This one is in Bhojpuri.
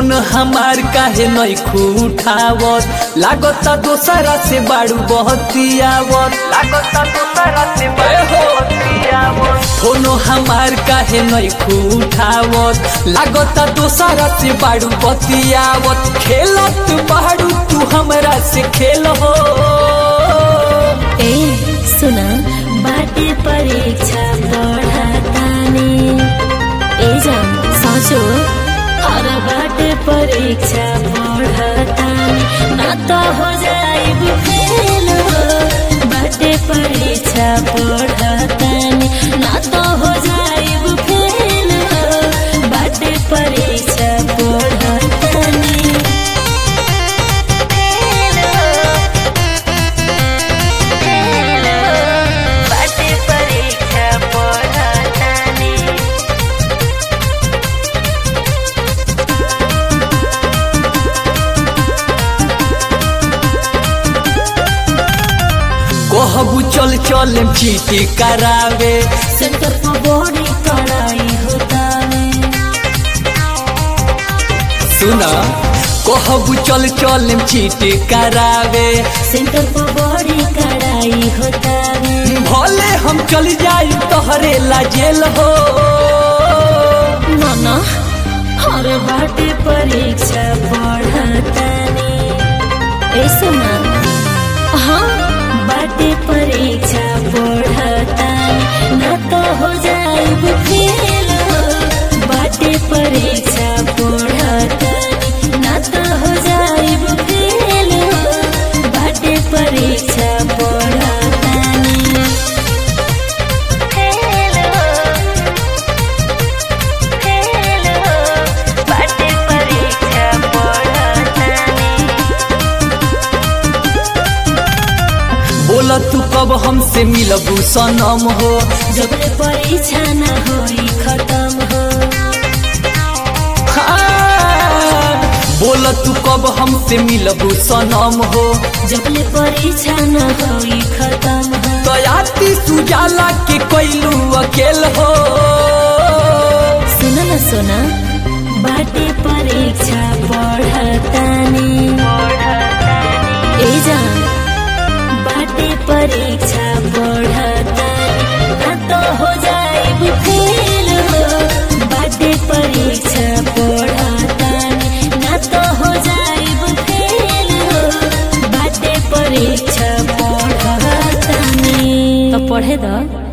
फोन हमार काहे नहीं उठावत लागता दोसरा से बाड़ू बहतियावत लागता दोसरा से बहतियावत फोन हमार काहे नहीं उठावत लागता दोसरा से बाड़ू बतियावत खेलत बाड़ू तू हमरा से खेल हो ए सुना बाटे परीक्षा पढ़तानी ए जान सोचो हर बाटे परीक्षा पढ़तानी ना तो हो जाइब फेल हो बाटे परीक्षा पढ़तानी ना तो हो जाइब फेल हो बाटे परीक्षा पढ़तानी बाटे परीक्षा पढ़तानी कहबू चल चल चीटी करावे सेंटर पर बड़ी कड़ाई होता है सुना कहबू चल चल चीटी करावे सेंटर पर बड़ी कड़ाई होता है भले हम चल जाई तोहरे ला जेल हो नाना हर बाटे परीक्षा पढ़तानी ऐसे ना हाँ बाटे परीक्षा पढ़तानी ना तो हो जाइब फेल हो बाटे परीक्षा पढ़तानी ना तो हो जाइब फेल हो बाटे परीक्षा पढ़तानी फेल हो बाटे परीक्षा पढ़तानी बोला तू कब हमसे मिलबू सनम हो जब ले परीक्षा न होई खत्म हो हाँ। बोला तू कब हमसे मिलबू सनम हो जब ले परीक्षा न होई खत्म हो तयाती सुजाला के कोइलू अकेल हो सुन न सुना बाटे परीक्षा पढ़तानी ए जान बाटे परीक्षा पढ़तानी ना तो हो जाइब फेल हो बाटे परीक्षा पढ़तानी ना तो हो जाइब फेल हो बाटे परीक्षा पढ़तानी तो पढ़े दो